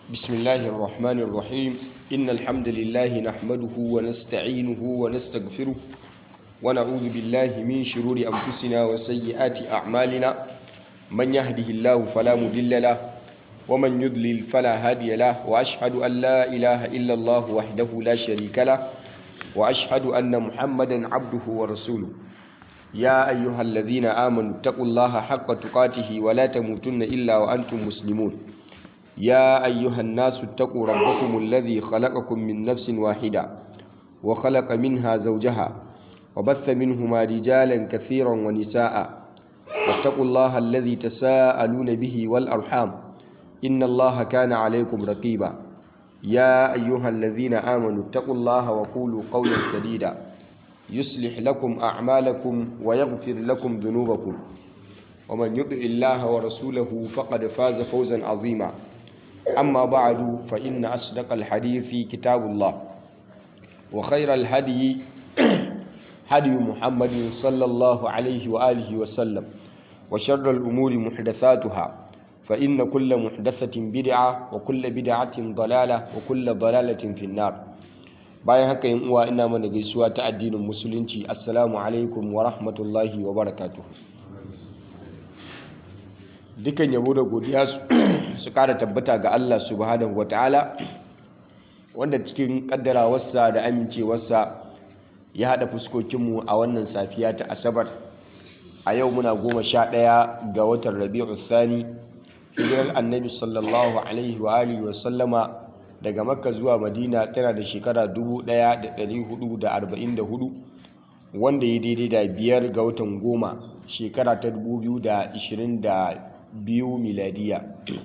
بسم الله الرحمن الرحيم إن الحمد لله نحمده ونستعينه ونستغفره ونعوذ بالله من شرور أنفسنا وسيئات أعمالنا من يهده الله فلا مضل له ومن يضلل فلا هادي له وأشهد أن لا إله إلا الله وحده لا شريك له وأشهد أن محمدا عبده ورسوله يا أيها الذين آمنوا اتقوا الله حق تقاته ولا تموتن إلا وأنتم مسلمون يا أيها الناس اتقوا ربكم الذي خلقكم من نفس واحدة وخلق منها زوجها وبث منهما رجالا كثيرا ونساء واتقوا الله الذي تساءلون به والأرحام إن الله كان عليكم رقيبا يا أيها الذين آمنوا اتقوا الله وقولوا قولا سديدا يصلح لكم أعمالكم ويغفر لكم ذنوبكم ومن يطع الله ورسوله فقد فاز فوزا عظيما أما بعد فإن أصدق الحديث كتاب الله وخير الهدي هدي محمد صلى الله عليه وآله وسلم وشر الأمور محدثاتها فإن كل محدثة بدعة وكل بدعة ضلالة وكل ضلالة في النار bayan haka yin uwa ina mana gaisuwa ta addinin musulunci assalamu alaikum wa rahmatullahi wa barakatuhu dukan yabo da godiya su kara tabbata ga Allah subhanahu ta'ala wanda cikin kaddarawarsa da amincewarsa ya haɗa fuskokinmu a wannan safiya ta asabar a yau muna goma sha ɗaya ga watan rabi'u thani hijirar annabi sallallahu alaihi wa alihi wa sallama daga makka zuwa madina tana da shekara 1444 wanda ya daidai da biyar ga watan goma shekara ta 2022 miladiya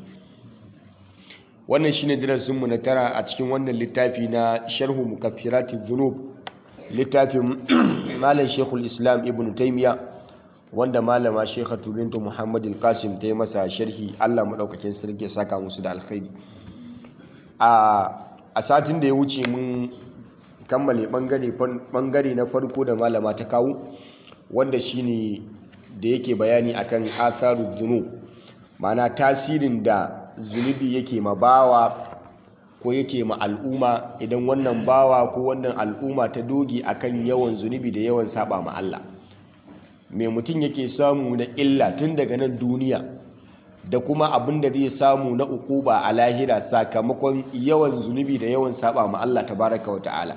wannan shine darasinmu na tara a cikin wannan littafi na sharhu mukaffirati dhunub littafin malam shekul islam ibn taimiya wanda malama shekhatu bintu muhammad al-qasim ta yi masa sharhi allah maɗaukakin sarki saka musu da alkhairi a satin da ya wuce mun kammale bangare na farko da malama ta kawo wanda shine da yake bayani akan atharu dhunub mana tasirin da zunubi yake ma bawa ko yake ma al'umma idan wannan bawa ko wannan al'umma ta doge akan yawan zunubi da yawan saba ma Allah mai mutum yake samu na illa tun daga nan duniya da kuma abin da zai samu na ukuba a lahira sakamakon yawan zunubi da yawan saba ma Allah tabaraka wa ta'ala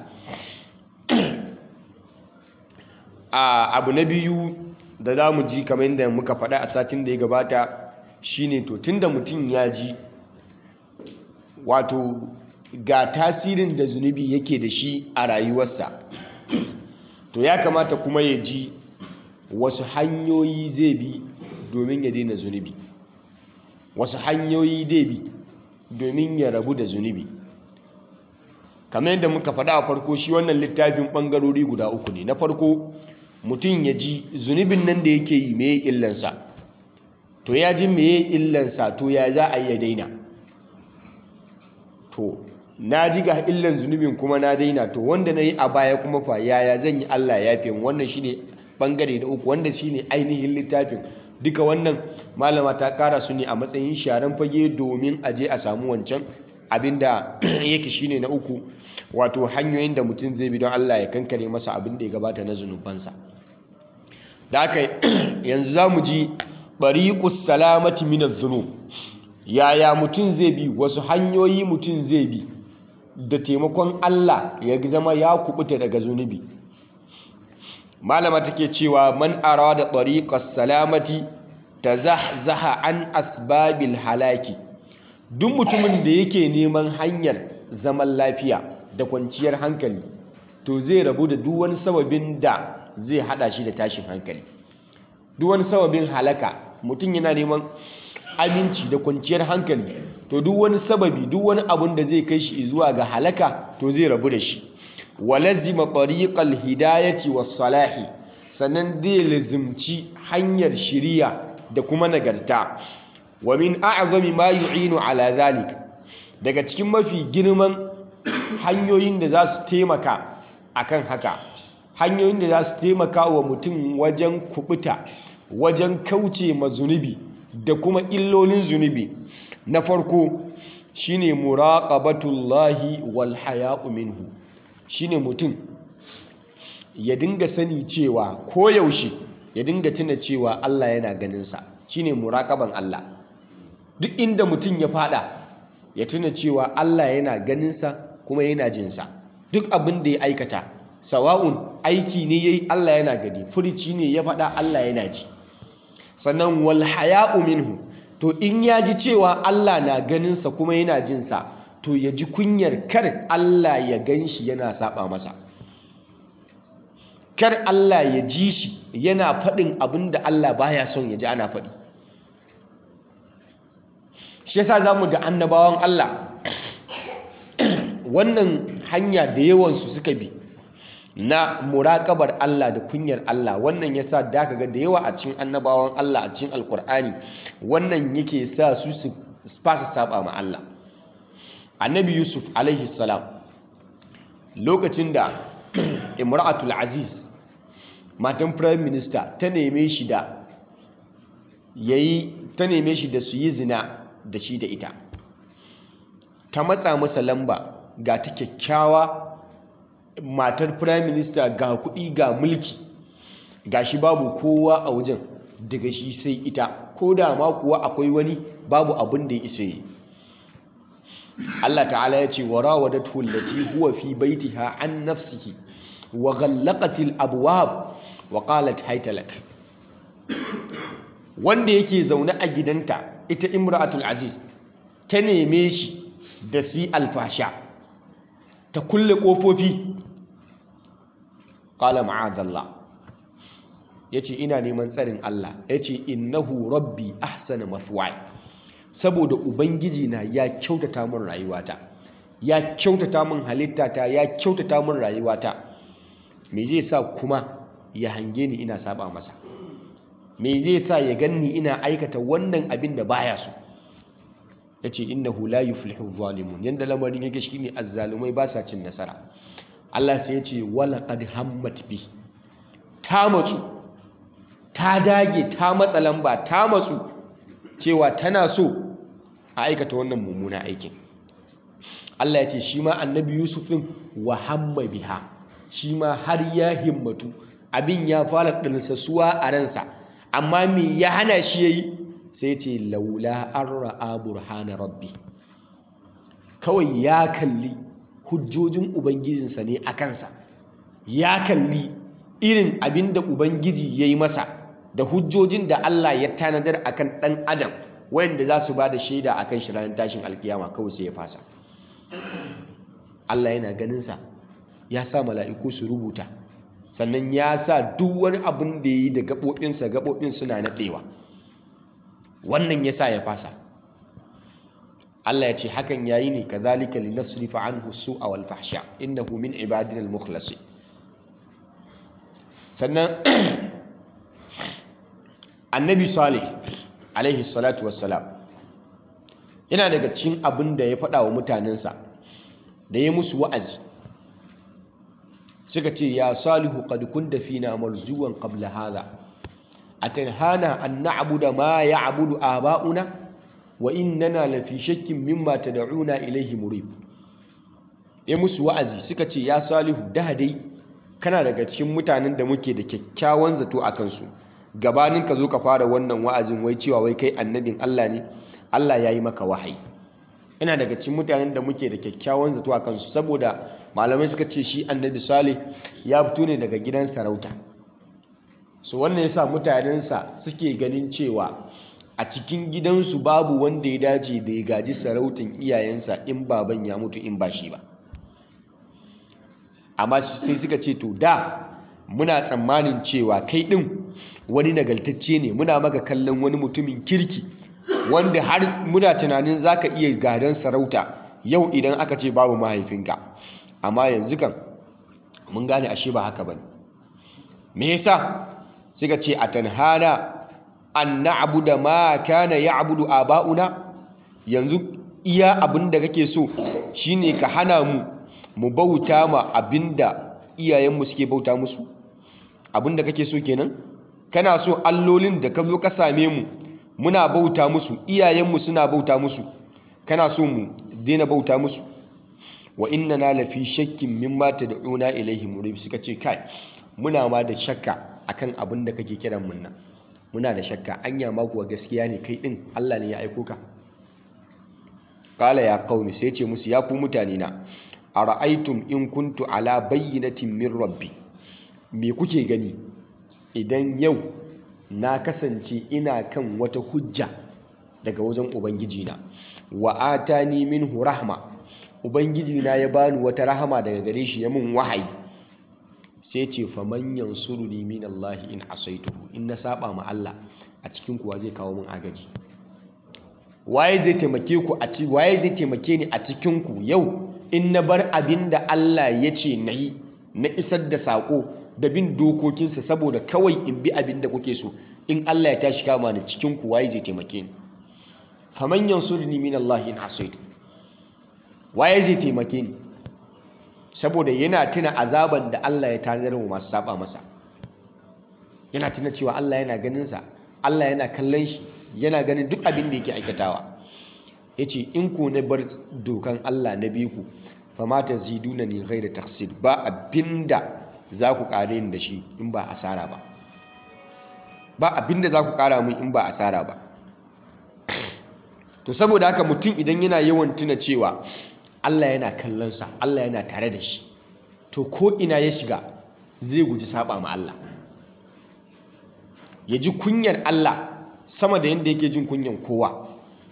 a abu na biyu da za mu ji kamar yadda muka faɗa a satin da ya gabata shine to tunda mutum ya ji wato ga tasirin da zunubi yake da shi a rayuwarsa to ya kamata kuma ya ji wasu hanyoyi zai bi domin ya daina zunubi wasu hanyoyi zai bi domin ya rabu da zunubi kamar yadda muka faɗa a farko shi wannan littafin ɓangarori guda uku ne na farko mutum ya ji zunubin nan da yake yi mai illansa to ya ji meye illansa to ya za a iya daina to na ji ga illan zunubin kuma na daina to wanda na yi a baya kuma fa yaya zan yi Allah ya fi wannan shine bangare da uku wanda shine ainihin littafin duka wannan malama ta kara su ne a matsayin sharan fage domin a je a samu wancan abinda yake shine na uku wato hanyoyin da mutum zai bi don Allah ya kankare masa abin da ya gabata na zunubansa da haka yanzu za mu ji bariƙus salamati minar zunub yaya mutum zai bi wasu hanyoyi mutum zai bi da taimakon Allah ya zama ya kubuta daga zunubi malama take cewa man arada tariqas salamati tazahzaha an asbabil halaki duk mutumin da yake neman hanyar zaman lafiya da kwanciyar hankali to zai rabu da duk wani sababin da zai hada shi da tashin hankali duk wani sababin halaka mutum yana neman aminci da kwanciyar hankali to duk wani sababi duk wani abun da zai kai shi zuwa ga halaka to zai rabu da shi walazima tariqal hidayati was salahi sannan zai lazimci hanyar shiriya da kuma nagarta wa min a'zami ma yu'inu ala zalik daga cikin mafi girman hanyoyin da za su taimaka akan haka hanyoyin da za su taimaka wa mutum wajen kubuta wajen kauce ma zunubi da kuma illolin zunubi na farko shine muraqabatullahi wal haya'u minhu shine mutum ya dinga sani cewa koyaushe ya dinga tuna cewa Allah yana ganinsa shine muraqaban Allah duk inda mutum ya fada ya tuna cewa Allah yana ganinsa kuma yana jinsa duk abin da ya aikata sawa'un aiki ne yayi Allah yana gani furici ne ya fada Allah yana ji sannan wal haya'u minhu to in ya ji cewa Allah na ganinsa kuma yana jinsa to ya ji kunyar kar Allah ya gan shi yana saba masa kar Allah ya ji shi yana faɗin abin da Allah baya son ya ji ana faɗi shi yasa za mu ga annabawan Allah wannan hanya da yawansu suka bi na muraƙabar Allah da kunyar Allah wannan yasa da ka ga da yawa a cikin annabawan Allah a cikin alkur'ani wannan yake sa su su fasa saba ma Allah annabi yusuf alaihi salam lokacin da imra'atul aziz matan prime minister ta neme shi da yayi ta neme shi da su yi zina da shi da ita ta matsa masa lamba ga ta kyakkyawa matar prime minister ga kuɗi ga mulki ga shi babu kowa a wajen daga shi sai ita ko da ma kuwa akwai wani babu abin da ya isa yi Allah ta'ala ya ce wa rawadatu allati huwa fi baitiha an nafsihi wa ghallaqat al-abwab wa qalat hayta lak wanda yake zaune a gidanta ita imra'atul aziz ta neme shi da si alfasha ta kulle kofofi qala ma'adallah yace ina neman tsarin Allah yace innahu rabbi ahsana mathwaya saboda ubangiji na ya kyautata min rayuwata ya kyautata min halittata ya kyautata min rayuwata me zai sa kuma ya hange ni ina saba masa me zai sa ya ganni ina aikata wannan abin da baya so yace innahu la yuflihu zalimun yanda lamarin yake shine azzalumai ba sa cin nasara Allah sai yace wala qad hammat bi ta matsu ta dage ta matsa lamba ta matsu cewa tana so a aikata wannan mummuna aikin Allah ya ce shi ma annabi Yusuf din wa hamma biha shi ma har ya himmatu abin ya fara ɗansasuwa a ransa amma me ya hana shi yayi sai ce laula an ra'a burhana rabbi kawai ya kalli hujjojin ubangijinsa ne a kansa ya kalli irin abin da ubangiji ya yi masa da hujjojin da Allah ya tanadar akan ɗan adam wayanda za su ba da shaida akan shi ranar tashin alkiyama kawai sai ya fasa Allah yana ganinsa ya sa mala'iku su rubuta sannan ya sa duk wani abin da ya yi da gaɓoɓinsa gaɓoɓin suna naɗewa wannan ya sa ya fasa Allah ya ce hakan ya yi ne ka zalika li nasrifa anhu su'a wal fahsha innahu min ibadina al mukhlasin sannan annabi salih alaihi salatu wassalam yana daga cikin abin da ya faɗa wa mutanensa da ya musu wa'azi suka ce ya salihu qad kunta fina marzuwan qabla hadha atanhana an na'budu ma ya'budu aba'una wa innana lafi shakkin mimma tad'una ilayhi murib ya musu wa'azi suka ce ya salihu da dai kana daga cikin mutanen da muke da kyakkyawan zato a kansu gabanin ka zo ka fara wannan wa'azin wai cewa wai kai annabin Allah ne Allah ya yi maka wahayi ina daga cikin mutanen da muke da kyakkyawan zato a kansu saboda malamai suka ce shi annabi salih ya fito ne daga gidan sarauta so wannan yasa mutanensa suke ganin cewa a cikin gidansu babu wanda ya dace da ya gaji sarautin iyayensa in baban ya mutu in ba shi ba amma sai suka ce to da muna tsammanin cewa kai ɗin wani nagaltacce ne muna maka kallon wani mutumin kirki wanda har muna tunanin za ka iya gadon sarauta yau idan aka ce babu mahaifinka amma yanzu kan mun gane ashe ba haka ba ne me yasa suka ce a tanhana an na'budu ma kana ya'budu aba'una yanzu iya abin da kake so shine ka hana mu mu bauta ma abinda iyayenmu suke bauta musu abinda kake so kenan kana so allolin da ka zo ka same mu muna bauta musu iyayenmu suna bauta musu kana so mu daina bauta musu wa inna na lafi shakkin mimma tad'una ilaihi murib suka ce kai muna ma da shakka akan abin da kake kiran mun nan muna da shakka anya ma kuwa gaskiya ne kai din Allah ne ya aiko ka qala ya qaumi sai ce musu ya ku mutane na ara'aytum in kuntu ala bayyinatin min rabbi me kuke gani idan yau na kasance ina kan wata hujja daga wajen ubangijina wa atani minhu rahma ubangijina ya bani wata rahama daga gare shi ya mun wahayi sai ce faman yansuruni min Allah in asaituhu in na saba ma Allah a cikin kuwa zai kawo mun agaji waye zai taimake ku a ci waye zai taimake ni a cikin ku yau in na bar abin da Allah ya ce na yi na isar da sako da bin dokokinsa saboda kawai in bi abin da kuke so in Allah ya tashi kama ni cikin ku waye zai taimake ni faman yansuruni min Allah in asaitu waye zai taimake ni saboda yana tuna azaban da Allah ya tanadar wa masu saba masa yana tuna cewa Allah yana ganin sa Allah yana kallon shi yana ganin duk abin da yake aikatawa yace in ku na bar dokan Allah na bi ku fama taziduna ni ghayra taqsid ba abinda za ku kare ni da shi in ba asara ba ba abinda za ku kara mun in ba asara ba to saboda haka mutum idan yana yawan tuna cewa Allah yana kallonsa Allah yana tare da shi to ko ina ya shiga zai guji saba ma Allah ya ji kunyar Allah sama da yadda yake jin kunyan kowa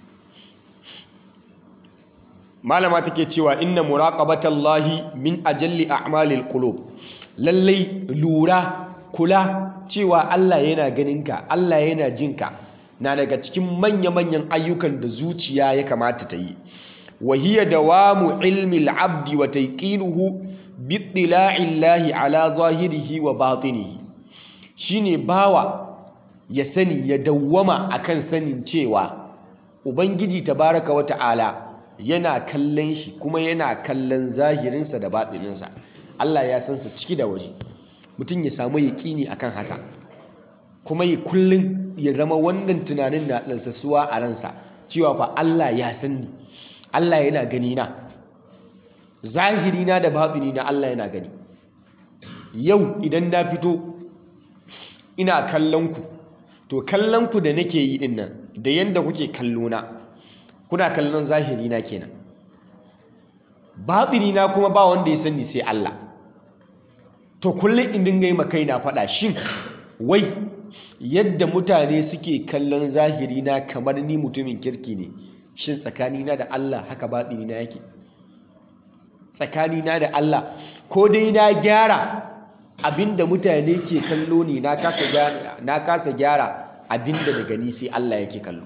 malama take cewa inna muraqabatallahi min ajalli a'malil qulub lallai lura kula cewa Allah yana ganinka Allah yana jinka na daga cikin manya-manyan ayyukan da zuciya ya kamata ta yi وهي دوام علم العبد وتيقينه باطلاع الله على ظاهره وباطنه shine bawa ya sani ya dawwama akan sanin cewa ubangiji tabaraka wata'ala yana kallon shi kuma yana kallon zahirinsa da batininsa Allah ya san sa ciki da waje mutum ya samu yaƙini akan haka kuma ya kullun ya zama wannan tunanin na ɗansasuwa a ransa cewa fa Allah ya san ni Allah yana gani na zahiri na da baɗini na Allah yana gani yau idan na fito ina kallon ku to kallon ku da nake yi din nan da yanda kuke kallo na kuna kallon zahiri na kenan baɗini na kuma ba wanda ya sani sai Allah to kullum in dinga yi makai na faɗa shin wai yadda mutane suke kallon zahiri na kamar ni mutumin kirki ne shin tsakanina da Allah haka baɗinina yake tsakanina da Allah ko dai na gyara abinda mutane ke kallo ne na kasa gyara na kasa gyara abinda daga ni sai Allah yake kallo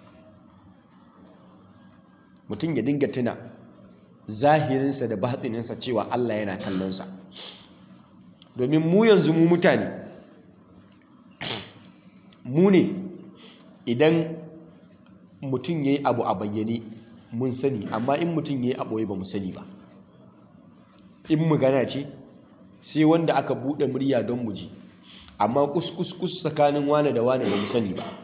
mutum ya dinga tuna zahirinsa da batsininsa cewa Allah yana kallonsa domin mu yanzu mu mutane mu ne idan mutum ya yi abu a bayyane mun sani amma in mutum ya yi a ɓoye ba mu sani ba in magana ce sai wanda aka buɗe murya don mu ji amma kuskus tsakanin wane da wane ba mu sani ba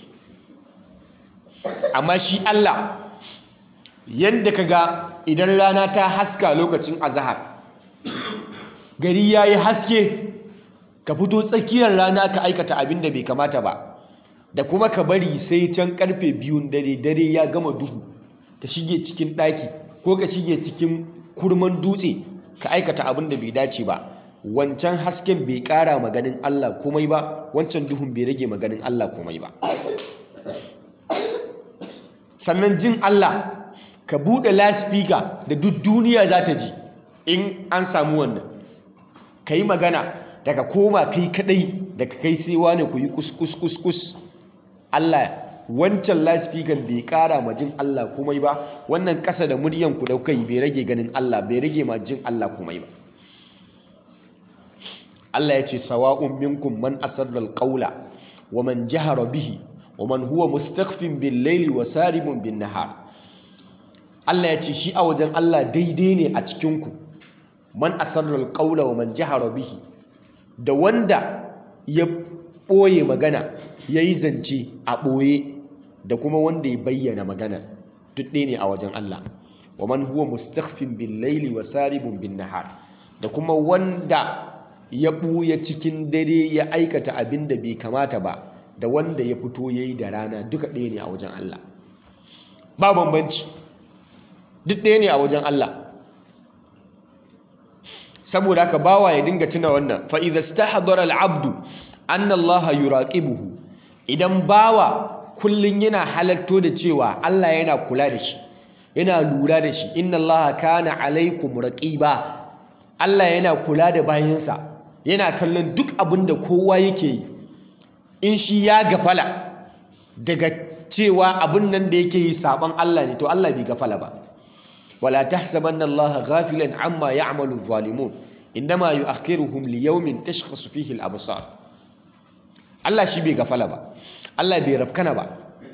amma shi Allah yadda ka ga idan rana ta haska lokacin azahar gari ya yi haske ka fito tsakiyar rana ka aikata abin da bai kamata ba da kuma ka bari sai can karfe biyun dare dare ya gama duhu ka shige cikin ɗaki ko ka shige cikin kurman dutse ka aikata abin da bai dace ba wancan hasken bai ƙara maganin Allah komai ba wancan duhun bai rage maganin Allah komai ba sannan jin Allah ka buɗe laspika da duk duniya za ta ji in an samu wannan ka yi magana daga koma kai kadai daga kai sai wane ku yi kus Allah wancan laspikan bai kara ma jin Allah komai ba wannan ƙasa da muryan ku da kai bai rage ganin Allah bai rage ma jin Allah komai ba Allah ya ce sawa'un minkum man asarra alqawla wa man jahara bihi wa man huwa mustakhfin bil layli wa saribun bin nahar Allah ya ce shi a wajen Allah daidai ne a cikin ku man asarra alqawla wa man jahara bihi da wanda ya ɓoye magana ya yi zance a ɓoye da kuma wanda ya bayyana maganar duk ɗaya ne a wajen Allah wa man huwa mustakhfin bil laili wa saribun bin nahar da kuma wanda ya buya cikin dare ya aikata abin da bai kamata ba da wanda ya fito yayi da rana duka ɗaya ne a wajen Allah ba bambanci duk ɗaya ne a wajen Allah saboda haka bawa ya dinga tuna wannan fa idza stahdara al-abdu anna Allah yuraqibuhu idan bawa kullun yana halatto da cewa Allah yana kula da shi yana lura da shi inna Allah kana alaikum raqiba Allah yana kula da bayinsa yana kallon duk abin da kowa yake yi in shi ya gafala daga cewa abin nan da yake yi saban Allah ne to Allah bai gafala ba wala tahsabanna Allah ghafilan amma ya'malu adh-dhalimun indama yu'akhiruhum li yawmin tashkhasu fihi al-absar Allah shi bai gafala ba Allah bai rafkana ba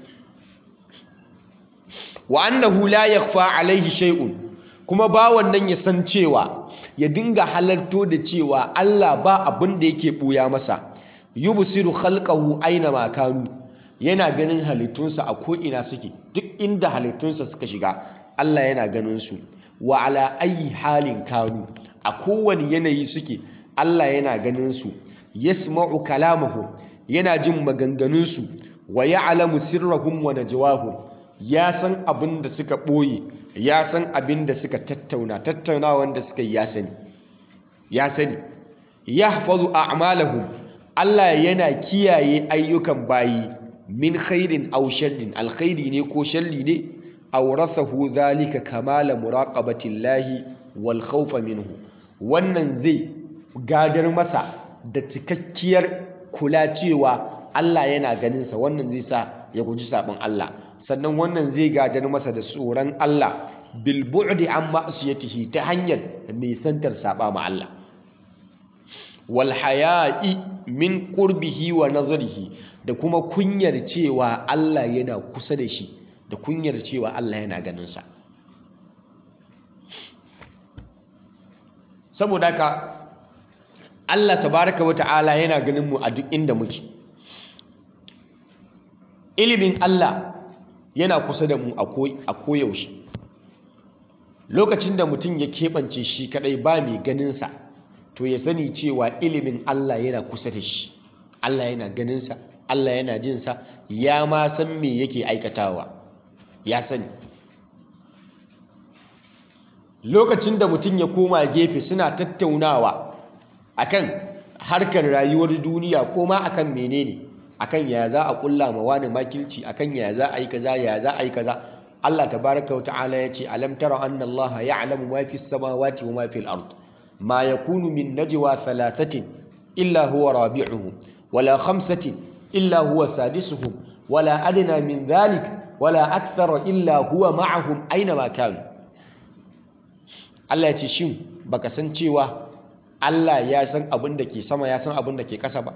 wa annahu la yakhfa alaihi shay'un kuma ba wannan ya san cewa ya dinga halarto da cewa Allah ba abin da yake buya masa yubsiru khalqahu aina ma kanu yana ganin halittunsa a ko ina suke duk inda halittunsa suka shiga Allah yana ganin su wa ala ayi halin kanu a kowane yanayi suke Allah yana ganin su yasma'u kalamahum yana jin maganganunsu wa ya'lamu sirrahum wa najwahum ya san abin da suka ɓoye ya san abin da suka tattauna tattaunawan da suka yi ya sani ya sani yahfazu a'malahum Allah yana kiyaye ayyukan bayi min khairin aw sharrin alkhairi ne ko sharri ne awrathahu dhalika kamala muraqabati llahi wal khawfa minhu wannan zai gadar masa da cikakkiyar kula cewa Allah yana ganin sa wannan zai sa ya guji sabon Allah sannan wannan zai gadar masa da tsoron Allah bil bu'di an ma'siyatihi ta hanyar nisantar saba ma Allah wal haya'i min qurbihi wa nazarihi da kuma kunyar cewa Allah yana kusa da shi da kunyar cewa Allah yana ganin sa saboda haka Allah tabaraka wa ta'ala yana ganin mu a duk inda muke ilimin Allah yana kusa da mu a koyaushe lokacin da mutum ya keɓance shi kadai ba mai ganinsa to ya sani cewa ilimin Allah yana kusa da shi Allah yana ganinsa Allah yana jinsa ya ma san me yake aikatawa ya sani lokacin da mutum ya koma gefe suna tattaunawa akan harkar rayuwar duniya ko ma akan menene akan ya za a kulla ma wani makilci akan ya za a yi kaza ya za a yi kaza Allah tabaraka wata'ala ya ce alam tara anna Allah ya'lamu ma fi samawati wa ma fi al-ard ma yakunu min najwa thalathatin illa huwa rabi'uhum wala khamsatin illa huwa sadisuhum wala adna min dhalik wala akthara illa huwa ma'ahum aina ma kanu Allah ya ce shin baka san cewa Allah ya san abin da ke sama ya san abin da ke ƙasa ba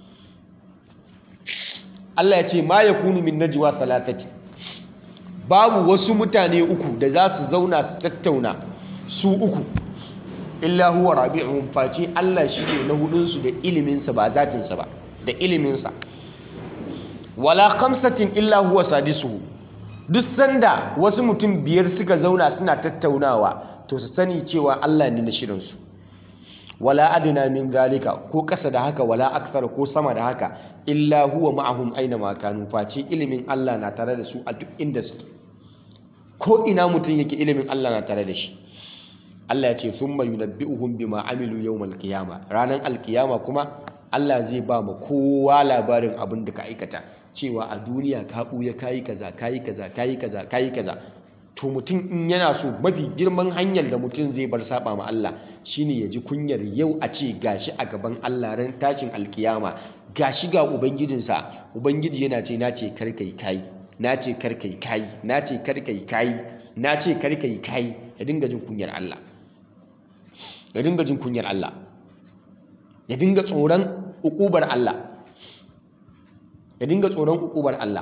Allah ya ce ma yakunu min najwa thalathati babu wasu mutane uku da za su zauna su tattauna su uku illa huwa rabi'uhum face Allah shi ne na hudunsu da iliminsa ba zatinsa ba da iliminsa wala khamsatin illa huwa sadisuhu duk sanda wasu mutum biyar suka zauna suna tattaunawa to su sani cewa Allah ne na shirinsu wala adna min zalika ko kasa da haka wala akthar ko sama da haka illa huwa ma'ahum aina ma kanu face ilimin Allah na tare da su a duk inda suke ko ina mutum yake ilimin Allah na tare da shi Allah ya ce thumma yunabbi'uhum bima amilu yawmal qiyama ranan alkiyama kuma Allah zai ba mu kowa labarin abin da ka aikata cewa a duniya ka buya kayi kaza kayi kaza kayi kaza kayi kaza to mutum in yana so mafi girman hanyar da mutum zai bar saba ma Allah shine ya ji kunyar yau a ce gashi a gaban Allah ran tashin alkiyama gashi ga ubangijinsa ubangiji yana ce na ce kar kai kai na ce kar kai kai na ce kar kai kai na ce kar kai kai ya dinga jin kunyar Allah ya dinga jin kunyar Allah ya dinga tsoron ukubar Allah ya dinga tsoron ukubar Allah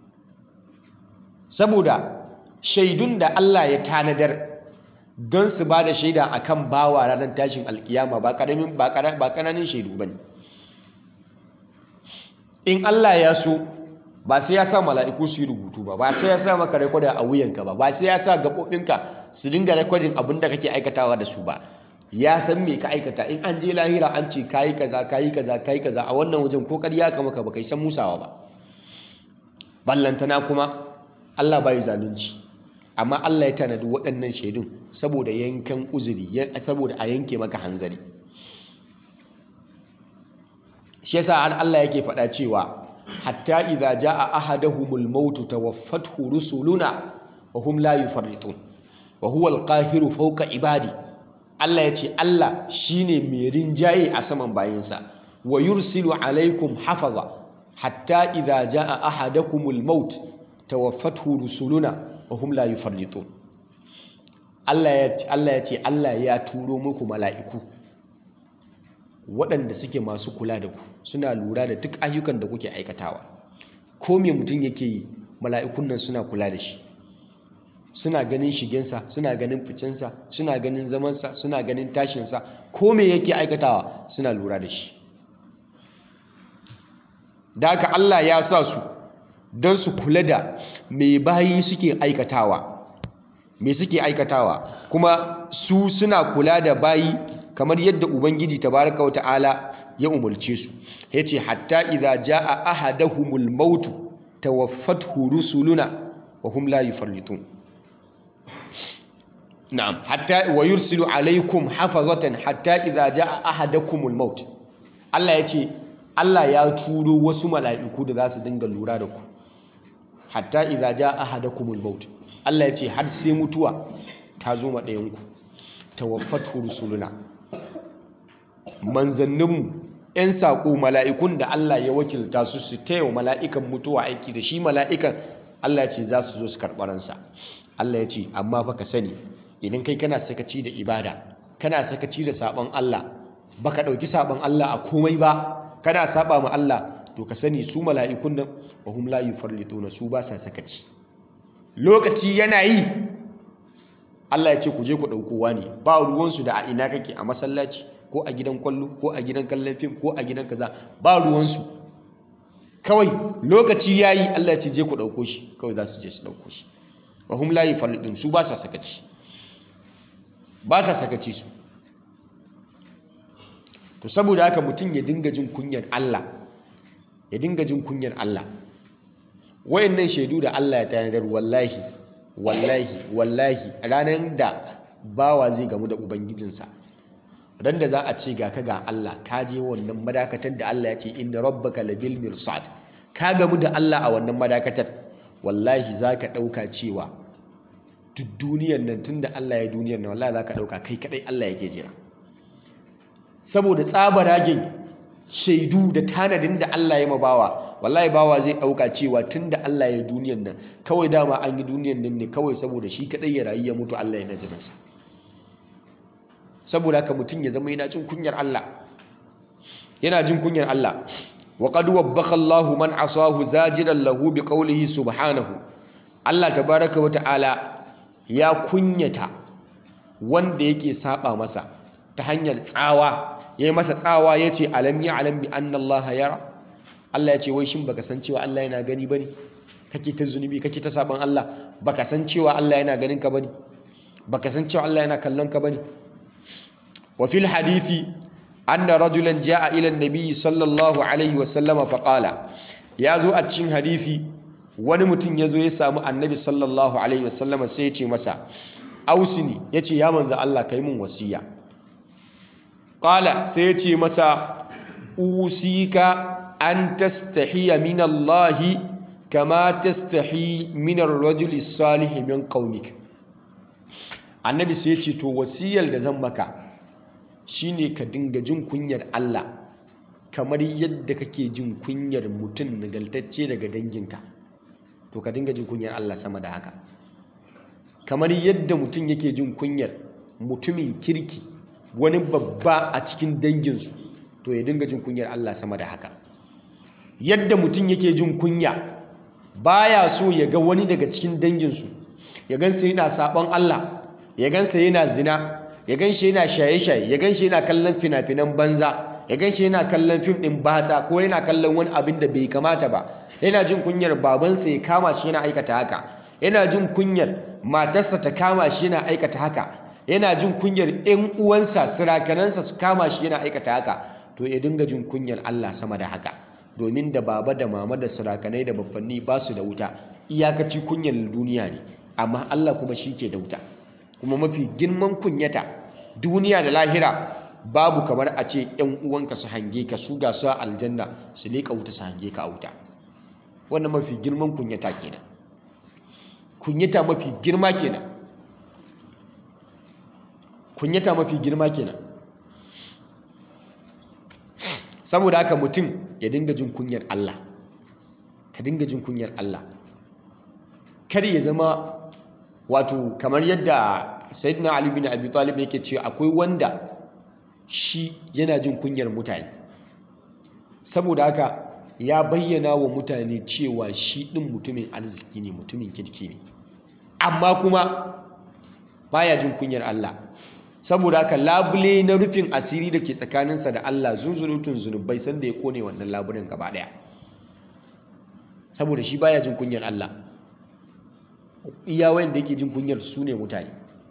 saboda shaidun da Allah ya tanadar don su ba da shaida a kan bawa ranar tashin alkiyama ba ƙananin shaidu ba ne in Allah ya so ba sai ya sa mala'iku su yi rubutu ba ba sai ya sa maka rekoda a wuyanka ba ba sai ya sa gaɓoɓinka su dinga rekodin abin da kake aikatawa da su ba ya san me ka aikata in an je lahira an ce kayi kaza kayi kaza kayi kaza a wannan wajen ko ƙarya ka maka baka san musawa ba ballantana kuma Allah bai zalunci amma Allah ya tanadi waɗannan shaidun saboda yankan uzuri saboda a yanke maka hanzari shi yasa har Allah yake faɗa cewa hatta idza jaa ahaduhumul mautu tawaffathu rusuluna wa hum la yufarritun wa huwa alqahiru fawqa ibadi Allah ya ce Allah shine mai rinjaye a saman bayinsa wa yursilu alaikum hafaza hatta idza jaa ahadakumul maut tawaffathu rusuluna wa hum la yufarritun Allah ya ce Allah ya ce Allah ya turo muku mala'iku waɗanda suke masu kula da ku suna lura da duk ayyukan da kuke aikatawa ko me mutum yake yi mala'ikun nan suna kula da shi suna ganin shigensa suna ganin ficensa suna ganin zamansa suna ganin tashinsa ko me yake aikatawa suna lura da shi da haka Allah ya sa su don su kula da me bayi suke aikatawa me suke aikatawa kuma su suna kula da bayi kamar yadda ubangiji tabaraka wa ta'ala ya umulce su yace hatta idza jaa ahaduhumul maut tawaffathu rusuluna wa hum la yufarritun na'am hatta wa yursilu alaykum hafazatan hatta idza jaa ahadakumul maut Allah yace Allah ya turo wasu mala'iku da za su dinga lura da ku hatta idza jaa ahadakumul maut Allah yace har sai mutuwa ta zo ma ɗayan ku tawaffathu rusuluna manzanninmu 'yan saƙo mala'ikun da Allah ya wakilta su su taya mala'ikan mutuwa aiki da shi mala'ikan Allah ya ce za su zo su karɓaransa Allah ya ce amma fa ka sani idan kai kana sakaci da ibada kana sakaci da saɓon Allah baka ɗauki saɓon Allah a komai ba kana saɓa ma Allah to ka sani su mala'ikun nan wa hum la yufarrituna su ba sa sakaci lokaci yana yi Allah ya ce ku je ku ɗaukowa ne ba ruwansu da a ina kake a masallaci ko a gidan kwallo ko a gidan kallon fim ko a gidan kaza ba ruwansu kawai lokaci ya yi Allah ya ce je ku ɗauko shi kawai za su je su ɗauko shi wa hum la yufallidun su ba sa sakaci ba sa sakaci su to saboda haka mutum ya dinga jin kunyar Allah ya dinga jin kunyar Allah wayannan shaidu da Allah ya tanadar wallahi wallahi wallahi ranar da bawa zai gamu da ubangijinsa ran da za a ce ga ka ga Allah ka je wannan madakatar da Allah ya ce inda rabbaka labil mirsad ka gamu da Allah a wannan madakatar wallahi zaka dauka cewa duk duniyar nan tunda Allah ya duniyar nan wallahi zaka dauka kai kadai Allah yake jira saboda tsabaragen shaidu da tanadin da Allah ya mabawa wallahi bawa zai dauka cewa tunda Allah ya duniyar nan kawai dama an yi duniyar nan ne kawai saboda shi kadai ya rayu ya mutu Allah ya najiransa saboda haka mutum ya zama yana jin kunyar Allah yana jin kunyar Allah wa qad wabbakha Allahu man asahu zajiran lahu bi qawlihi subhanahu Allah tabaraka wa ta'ala ya kunyata wanda yake saba masa ta hanyar tsawa yayi masa tsawa yace alam ya alam bi anna Allah yara Allah ya ce wai shin baka san cewa Allah yana gani bane kake ta zunubi kake ta saban Allah baka san cewa Allah yana ganin ka bane baka san cewa Allah yana kallon ka bane وفي الحديث أن رجلا جاء إلى النبي صلى الله عليه وسلم فقال يا زو أتشين حديثي wani mutum ya zo ya samu annabi sallallahu alaihi wasallam sai ya ce masa ausini ya ce ya manza Allah kai mun wasiya ƙala sai ya ce masa usika an tastahiya min Allah kama tastahi min ar-rajuli salih min qaumik annabi sai ya ce to wasiyar da zan maka shine ka dinga jin kunyar Allah kamar yadda kake jin kunyar mutum nagaltacce daga danginka to ka dinga jin kunyar Allah sama da haka kamar yadda mutum yake jin kunyar mutumin kirki wani babba a cikin danginsu to ya dinga jin kunyar Allah sama da haka yadda mutum yake jin kunya baya so ya ga wani daga cikin danginsu ya gansa yana sabon Allah ya gansa yana zina ya gan shi yana shaye-shaye ya gan shi yana kallon fina-finan banza ya gan shi yana kallon fim ɗin batsa ko yana kallon wani abin da bai kamata ba yana jin kunyar babansa ya kama shi yana aikata haka yana jin kunyar matarsa ta kama shi yana aikata haka yana jin kunyar 'yan uwansa sirakanansa su kama shi yana aikata haka to ya dinga jin kunyar Allah sama da haka domin da baba da mama da sirakanai da babbanni ba su da wuta iyakaci kunyar duniya ne amma Allah kuma shi ke da wuta kuma mafi girman kunyata duniya da lahira babu kamar a ce 'yan uwanka su hange ka su ga su a aljanna su leƙa wuta su hange ka a wuta wannan mafi girman kunyata kenan kunyata mafi girma kenan kunyata mafi girma kenan saboda haka mutum ya dinga jin kunyar Allah ka dinga jin kunyar Allah kar ya zama wato kamar yadda sayyidina Ali bin Abi Talib yake cewa akwai wanda shi yana jin kunyar mutane saboda haka ya bayyana wa mutane cewa shi ɗin mutumin arziki ne mutumin kirki ne amma kuma baya jin kunyar Allah saboda haka labule na rufin asiri da ke tsakaninsa da Allah zunzurutun zunubai sanda ya kone wannan labulen gaba ɗaya saboda shi baya jin kunyar Allah iya wayanda yake jin kunyar su ne mutane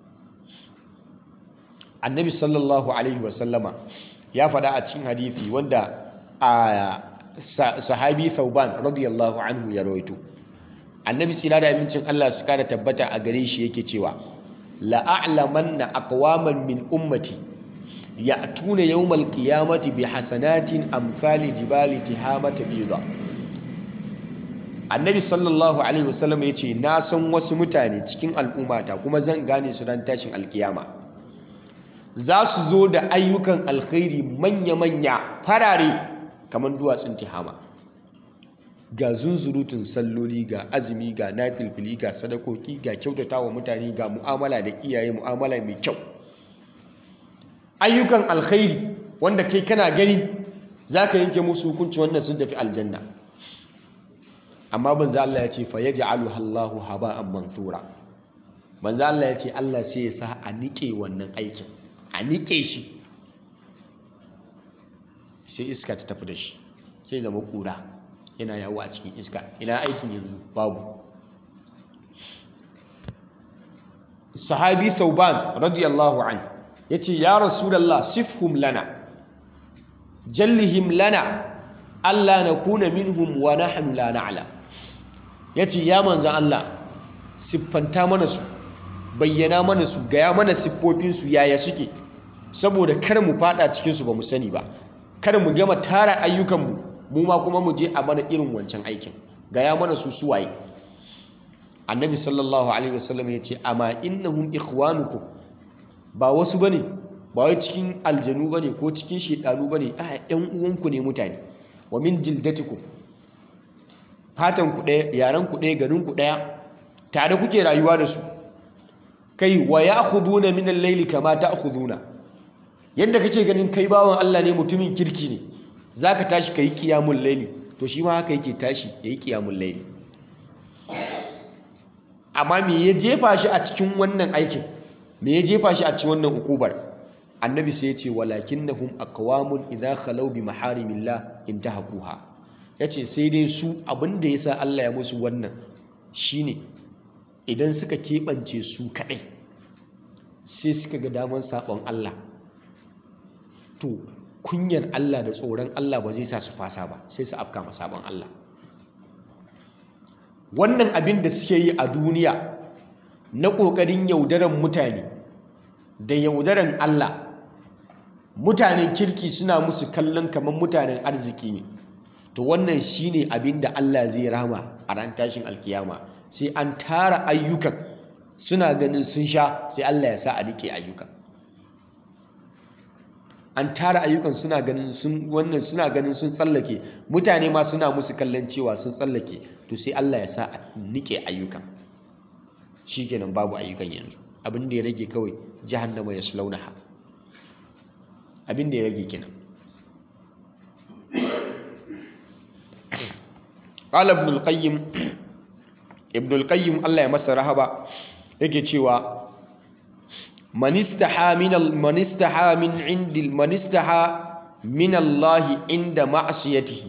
annabi sallallahu alaihi wasallama ya faɗa a cikin hadithi wanda a sahabi Thauban radiyallahu anhu ya rawaito annabi tsira da amincin Allah su kara tabbata a gare shi yake cewa la'a'lamanna aqwaman min ummati ya'tuna yawmal qiyamati bi hasanatin amsali jibali tihamata bida annabi sallallahu alaihi wasallam yace na san wasu mutane cikin al'ummata kuma zan gane su ran tashin alkiyama za su zo da ayyukan alkhairi manya-manya farare kamar duwatsun tihama ga zunzurutun salloli ga azumi ga nafilfili ga sadakoki ga kyautata wa mutane ga mu'amala da iyaye mu'amala mai kyau ayyukan alkhairi wanda kai kana gani za ka yanke musu hukunci wannan sun tafi aljanna amma banza Allah ya ce fa yaj'alu Allahu haba'an manthura banza Allah ya ce Allah sai ya sa a nike wannan aikin a nike shi sai iska ta tafi da shi sai zama kura yana yawo a cikin iska ina aikin yanzu babu sahabi sauban radiyallahu an ya ce ya rasulallah sifhum lana jallihim lana Allah na kuna minhum wa nahnu la na'lam ya ce ya manzan Allah siffanta mana su bayyana mana su gaya mana siffofinsu yaya suke saboda kar mu fada cikinsu ba mu sani ba kar mu gama tara ayyukanmu mu ma kuma mu je a mana irin wancan aikin gaya mana su suwaye annabi sallallahu alaihi wasallam ya ce amma innahum ikhwanukum ba wasu bane ba wai cikin aljanu bane ko cikin shedanu bane a ƴan uwanku ne mutane wa min jildatikum fatan ku ɗaya yaran ku ɗaya garin ku ɗaya tare kuke rayuwa da su kai wa ya'khuduna min al-layli kama ta'khuduna yadda kake ganin kai bawan Allah ne mutumin kirki ne zaka tashi kai qiyamul layli to shi ma haka yake tashi yayi qiyamul layli amma me ya jefa shi a cikin wannan aikin me ya jefa shi a cikin wannan ukubar annabi sai ya ce walakinnahum aqwamun idza khalaw bi maharimillah intahakuha yace sai dai su abinda yasa Allah ya musu wannan shine idan suka keɓance su kaɗai sai suka ga daman saɓon Allah to kunyar Allah da tsoron Allah ba zai sa su fasa ba sai su afka ma saɓon Allah wannan abin da suke yi a duniya na ƙoƙarin yaudaran mutane da yaudaran Allah mutanen kirki suna musu kallon kamar mutanen arziki ne to wannan shine abin da Allah zai rama a ran tashin alkiyama sai an tara ayyukan suna ganin sun sha sai Allah ya sa a rike ayyukan an tara ayyukan suna ganin sun wannan suna ganin sun tsallake mutane ma suna musu kallon cewa sun tsallake to sai Allah ya sa a nike ayyukan shikenan babu ayyukan yanzu abin da ya rage kawai jahannama ya slaunaha abin da ya rage kenan qala ibn al-qayyim ibn al-qayyim Allah ya masa rahaba yake cewa manistaha min manistaha min indi manistaha min Allah inda ma'siyatihi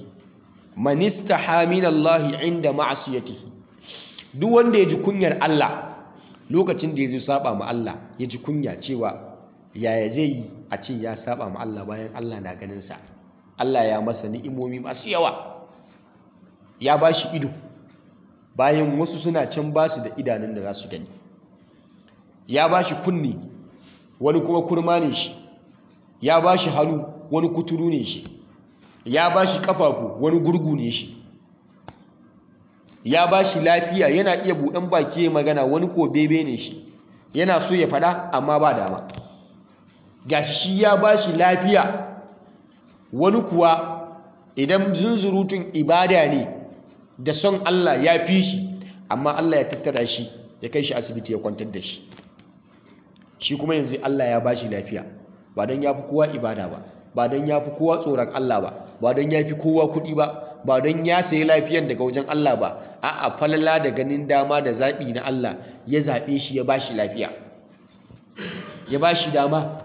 manistaha min Allah inda ma'siyatihi duk wanda ya ji kunyar Allah lokacin da ya zo saba ma Allah ya ji kunya cewa yaya zai yi a ce ya saba ma Allah bayan Allah na ganin sa Allah ya masa ni'imomi masu yawa ya ba shi ido bayan wasu suna can ba su da idanun da za su gani ya ba shi kunni wani kuma kurma ne shi ya ba shi hannu wani kuturu ne shi ya ba shi kafafu wani gurgu ne shi ya ba shi lafiya yana iya buɗan baki ya magana wani ko bebe ne shi yana so ya faɗa amma ba dama ga shi ya ba shi lafiya wani kuwa idan zunzurutun ibada ne da son Allah ya fi shi amma Allah ya tattara shi ya kai shi asibiti ya kwantar da shi shi kuma yanzu Allah ya ba shi lafiya ba don ya fi kowa ibada ba ba don ya fi kowa tsoron Allah ba ba don ya fi kowa kuɗi ba ba don ya sayi lafiyan daga wajen Allah ba a'a falala da ganin dama da zaɓi na Allah ya zaɓe shi ya ba shi lafiya ya ba shi dama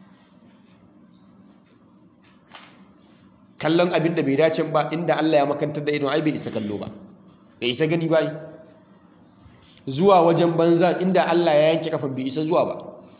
kallon abin da bai dace ba inda Allah ya makantar da idon ai bai isa kallo ba bai isa gani ba zuwa wajen banza inda Allah ya yanke kafan bai isa zuwa ba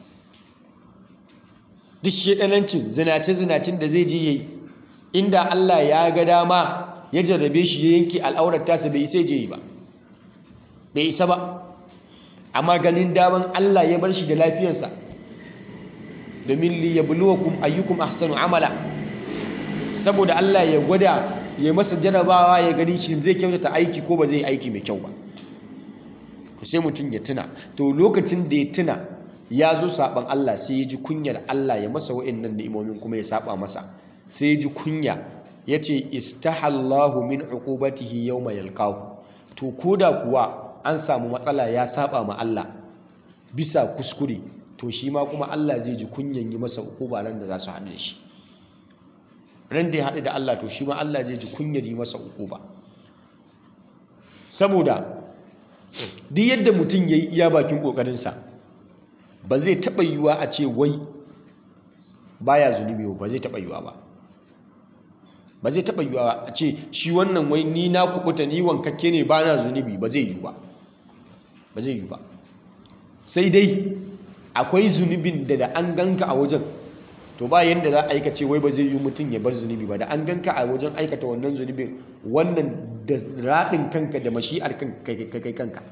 duk shedanancin zinace-zinacin da zai je yayi inda Allah ya ga dama ya jarrabe shi ya yanke al'aurar tasa bai isa je yi ba bai isa ba amma ganin daman Allah ya bar shi da lafiyarsa domin li yabluwakum ayyukum ahsanu amala saboda Allah ya gwada ya masa jarabawa ya gani shi zai kyautata aiki ko ba zai aiki mai kyau ba to sai mutum ya tuna to lokacin da ya tuna ya zo saban Allah sai ya ji kunyar Allah ya masa wa'annan ni'imomin kuma ya saba masa sai ya ji kunya ya ce istahallahu min uqubatihi yawma yalqahu to koda kuwa an samu matsala ya saba ma Allah bisa kuskure to shi ma kuma Allah zai ji kunyan yi masa uquba ran da za su haɗu da shi ran da ya haɗu da Allah to shi ma Allah zai ji kunyar yi masa uquba saboda duk yadda mutum ya yi iya bakin ƙoƙarinsa ba zai taɓa yiwuwa a ce wai baya zunubi ba zai taɓa yiwuwa ba ba zai taɓa yiwuwa a ce shi wannan wai ni na kubuta ni wankakke ne ba na zunubi ba zai yiwu ba ba zai yiwu ba sai dai akwai zunubin da da an ganka a wajen to ba yadda za a aikace wai ba zai yi mutum ya bar zunubi ba da an ganka a wajen aikata wannan zunubin wannan da raɗin kanka da mashi'ar kai kanka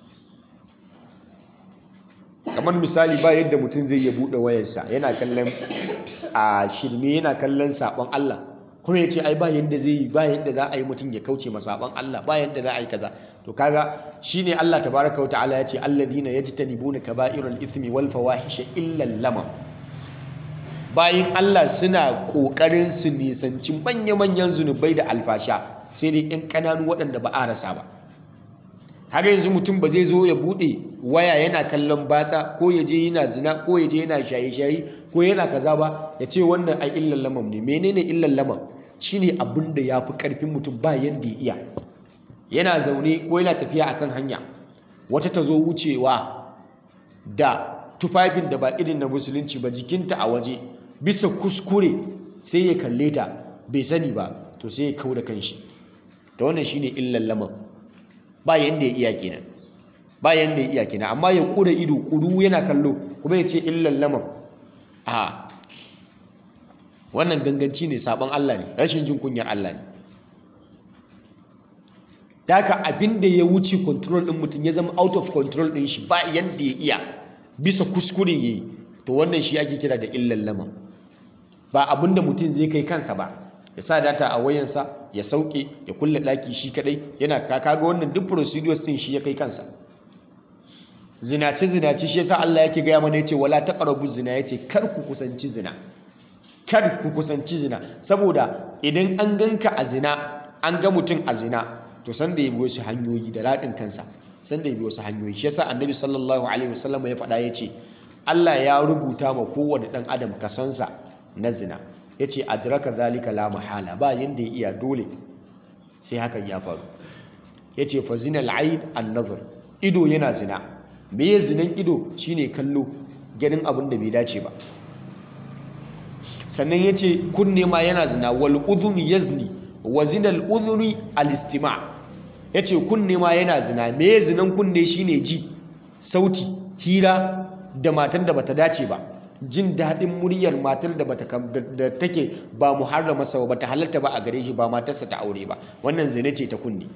kamar misali ba yadda mutum zai ya buɗe wayarsa yana kallon a shirme yana kallon saɓon Allah kuma ya ce ai ba yadda zai yi ba yadda za a yi mutum ya kauce ma saɓon Allah ba yadda za a yi kaza to kaga shine Allah tabaraka wa ta'ala ya ce alladhina yajtanibuna kaba'iral ithmi wal fawahisha illa lamam bayan Allah suna ƙoƙarin su nisanci manya-manyan zunubai da alfasha sai dai 'yan ƙananu waɗanda ba a rasa ba har yanzu mutum ba zai zo ya buɗe waya yana kallon batsa ko ya je yana zina ko ya je yana shaye-shaye ko yana kaza ba ya ce wannan ai illan lamam ne menene illan lamam shine abin da ya fi ƙarfin mutum ba yanda ya iya yana zaune ko yana tafiya akan hanya wata ta zo wucewa da tufafin da ba irin na musulunci ba jikinta a waje bisa kuskure sai ya kalle ta bai sani ba to sai ya kau da kanshi ta wannan shine illan laman ba yanda ya iya kenan ba yanda ya iya kenan amma ya kura ido kuru yana kallo kuma ya ce illan laman a wannan ganganci ne sabon Allah ne rashin jin kunyar Allah ne Daka abin da ya wuce control din mutum ya zama out of control din shi ba yanda ya iya bisa kuskure yayi to wannan shi ake kira da illan laman ba abin da mutum zai kai kansa ba ya sa data a wayansa ya sauke ya kulle daki shi kadai yana kaga wannan duk procedures din shi ya kai kansa zinace zinace shi yasa Allah yake gaya mana yace wala taqrabu zina yace kar ku kusanci zina kar ku kusanci zina saboda idan an ganka a zina an ga mutum a zina to san da ya bi wasu hanyoyi da radin kansa san da ya bi wasu hanyoyi shi yasa annabi sallallahu alaihi wasallam ya faɗa yace Allah ya rubuta ma kowane ɗan adam kasansa na zina ya ce adraka zalika la mahala ba yadda ya iya dole sai hakan ya faru ya ce fa zina al'aid an nazar ido yana zina me ya zinan ido shine kallo ganin abin da bai dace ba sannan ya ce kunne ma yana zina wal udhuni yazni wa zina al udhuni al istima ya ce kunne ma yana zina me ya zinan kunne shine ji sauti hira da matar da bata dace ba jin daɗin muryar matar da bata da take ba muharramarsa ba ta halarta ba a gare shi ba matarsa ta aure ba wannan zina ce ta kunne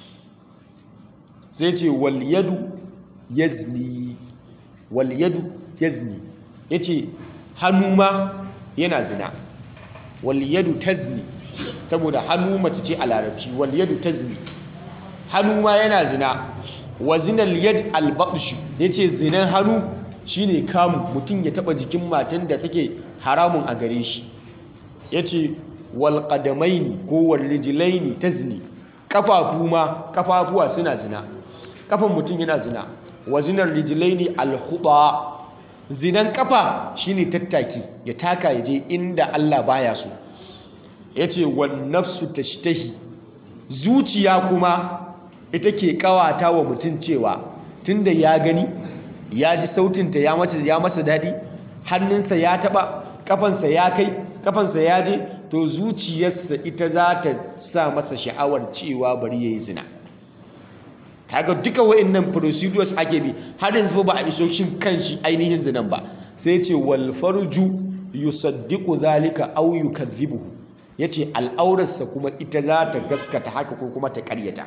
sai ce wal yadu yazni wal yadu yazni yace hannu ma yana zina wal yadu tazni saboda hannu mace ce a larabci wal yadu tazni hannu ma yana zina wa zinal yad al batsh yace zinan hannu shine kamu mutum ya taba jikin matan da take haramun a gare shi yace wal qadamaini ko wal rijlaini tazni kafafu ma kafafuwa suna zina kafan mutum yana zina wa zinar rijlaini al khuda zinan kafa shine tattaki ya taka ya je inda Allah baya so yace wan nafsu tashtahi zuciya kuma ita ke kawata wa mutum cewa tunda ya gani ya ji sautinta ya mace ya masa daɗi hannunsa ya taɓa kafansa ya kai kafansa ya je to zuciyarsa ita za ta sa masa sha'awar cewa bari ya yi zina kaga duka wa'annan procedures ake bi har yanzu ba a iso shin kanshi ainihin zinan ba sai ce wal farju yusaddiqu zalika aw yukadhibuhu yace al'aurarsa kuma ita za ta gaskata haka ko kuma ta karyata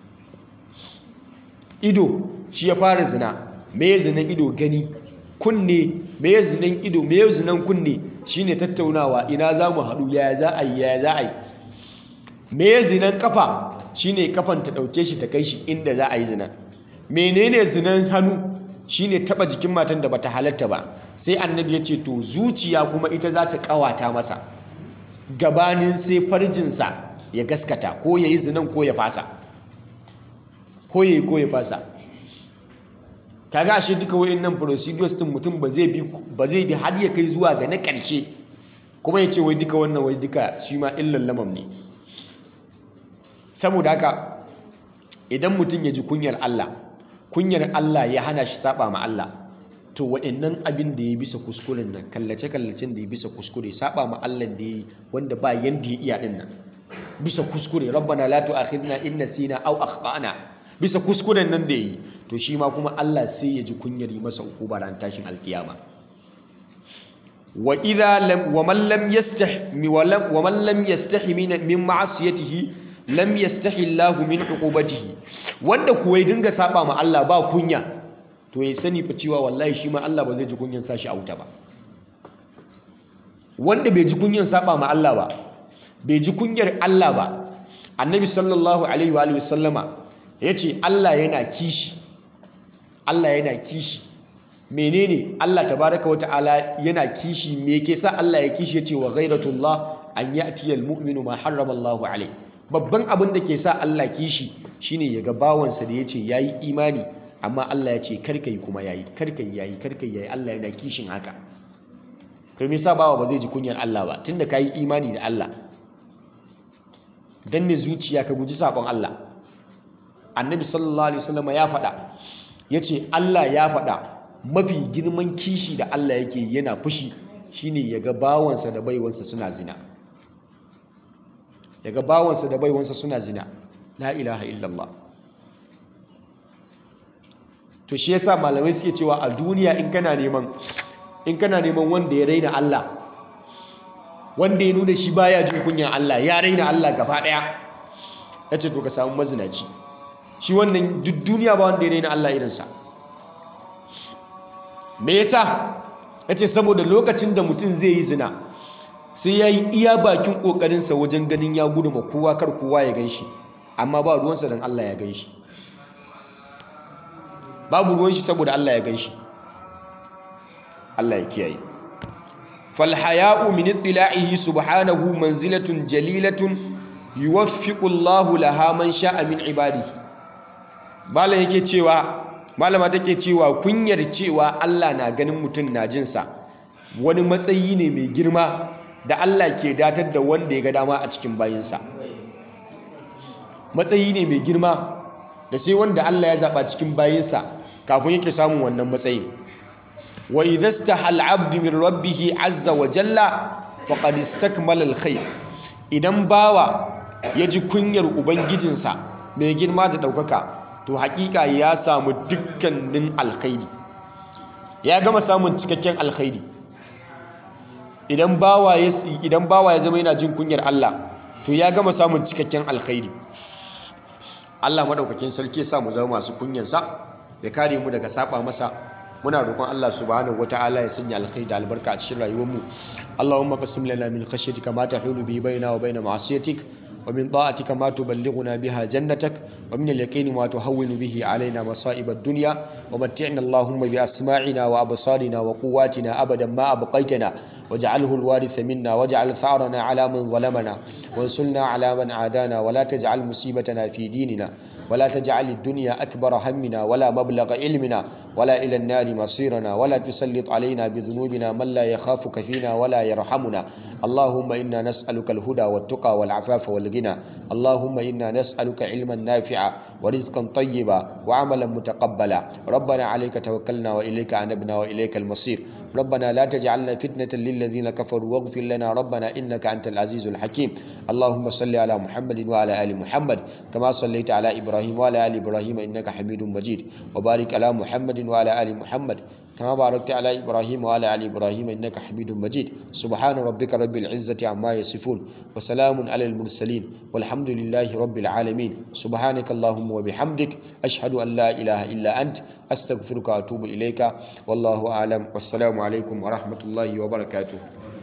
ido shi ya fara zina me ya zinan ido gani kunne me ya zinan ido me ya zinan kunne shine tattaunawa ina za mu haɗu yaya za a yi yaya za a yi me ya zinan kafa shine kafan ta ɗauke shi ta kai shi inda za a yi zina menene zinan hannu shine taba jikin matan da bata halatta ba sai annabi ya ce to zuciya kuma ita za ta kawata masa gabanin sai farjinsa ya gaskata ko ya yi zinan ko ya fasa ko ya yi ko ya fasa kaga ashe duka wayannan procedures din mutum ba zai bi ba zai bi har ya kai zuwa ga na ƙarshe kuma ya ce wai duka wannan wai duka shi ma illan lamam ne saboda haka idan mutum ya ji kunyar Allah kunyar Allah ya hana shi saba ma Allah to waɗannan abin da ya bisa kuskuren nan kallace kallacen da ya bisa kuskure saba ma Allah da ya wanda ba yanda ya iya din nan bisa kuskure rabbana la tu'akhidna in nasina aw akhtana bisa kuskuren nan da yi to shi ma kuma Allah sai ya ji kunyar yi masa ukuba ran tashin alkiyama wa idha lam wa man lam yastahi wa lam wa man lam yastahi min min ma'asiyatihi lam yastahi Allahu min uqubatihi wanda kuwa ya dinga saba ma Allah ba kunya to ya sani fa cewa wallahi shi ma Allah ba zai ji kunyan sashi a wuta ba wanda bai ji kunyan saba ma Allah ba bai ji kunyar Allah ba annabi sallallahu alaihi wa alihi wasallama yace Allah yana kishi Allah yana kishi menene Allah tabaraka wa ta'ala yana kishi me yake sa Allah ya kishi yace wa ghairatullah an ya'ti almu'minu ma harrama Allahu alaihi babban abin da ke sa Allah kishi shine ya ga bawansa da yace yayi imani amma Allah ya ce karka yi kuma yayi karka yi yayi karka yi yayi Allah yana kishin haka kai me yasa bawa ba zai ji kunyar Allah ba tunda kai imani da Allah danne zuciya ka guji sabon Allah annabi sallallahu alaihi wasallam ya faɗa yace Allah ya faɗa mafi girman kishi da Allah yake yana fushi shine ya ga bawansa da baiwansa suna zina ya ga bawansa da baiwansa suna zina la ilaha illallah to shi yasa malamai suke cewa a duniya in kana neman in kana neman wanda ya raina Allah wanda ya nuna shi baya jin kunyan Allah ya raina Allah gaba daya yace to ka samu mazinaci shi wannan duk duniya ba wanda ya raina Allah irinsa me yasa yace saboda lokacin da mutum zai yi zina sai ya yi iya bakin kokarinsa wajen ganin ya gudu ma kowa kar kowa ya gan shi amma ba ruwansa don Allah ya gan shi babu ruwan shi saboda Allah ya gan shi Allah ya kiyaye falhaya'u min ittila'ihi subhanahu manzilatun jalilatun yuwaffiqu Allahu laha man sha'a min ibadihi malam yake cewa malama take cewa kunyar cewa Allah na ganin mutum na jin sa wani matsayi ne mai girma da Allah ke datar da wanda ya ga dama a cikin bayinsa matsayi ne mai girma da sai wanda Allah ya zaba cikin bayinsa kafin yake samun wannan matsayin wa idza istaha al-'abd min rabbih 'azza wa jalla faqad istakmala al-khair idan bawa ya ji kunyar ubangijinsa mai girma da daukaka to hakika ya samu dukkanin alkhairi ya gama samun cikakken alkhairi idan bawa ya idan bawa ya zama yana jin kunyar Allah to ya gama samun cikakken alkhairi Allah madaukakin sarki ya sa mu zama masu kunyansa ya kare mu daga saba masa muna roƙon Allah subhanahu wataala ya sanya alkhairi da albarka a cikin rayuwar mu Allahumma qasim lana min khashyatika ma tahulu bi baina wa baina ma'asiyatik wa min ta'atika ma tuballighuna biha jannatak wa min al-yaqini ma tuhawwinu bihi alaina masa'ib ad-dunya wa matti'na Allahumma bi asma'ina wa absarina wa quwwatina abadan ma abqaytana واجعله الوارث منا واجعل ثارنا على من ظلمنا وانصرنا على من عادانا ولا تجعل مصيبتنا في ديننا ولا تجعل الدنيا أكبر همنا ولا مبلغ علمنا ولا إلى النار مصيرنا ولا تسلط علينا بذنوبنا من لا يخافك فينا ولا يرحمنا اللهم إنا نسألك الهدى والتقى والعفاف والغنى اللهم إنا نسألك علما نافعا ورزقا طيبا وعملا متقبلا ربنا عليك توكلنا وإليك أنبنا وإليك المصير ربنا لا تجعلنا فتنة للذين كفروا واغفر لنا ربنا إنك أنت العزيز الحكيم اللهم صل على محمد وعلى آل محمد كما صليت على إبراهيم وعلى آل إبراهيم إنك حميد مجيد وبارك على محمد وعلى آل محمد كما باركت على إبراهيم وعلى آل إبراهيم إنك حميد مجيد سبحان ربك رب العزة عما يصفون وسلام على المرسلين والحمد لله رب العالمين سبحانك اللهم وبحمدك أشهد أن لا إله إلا أنت أستغفرك وأتوب إليك والله أعلم والسلام عليكم ورحمة الله وبركاته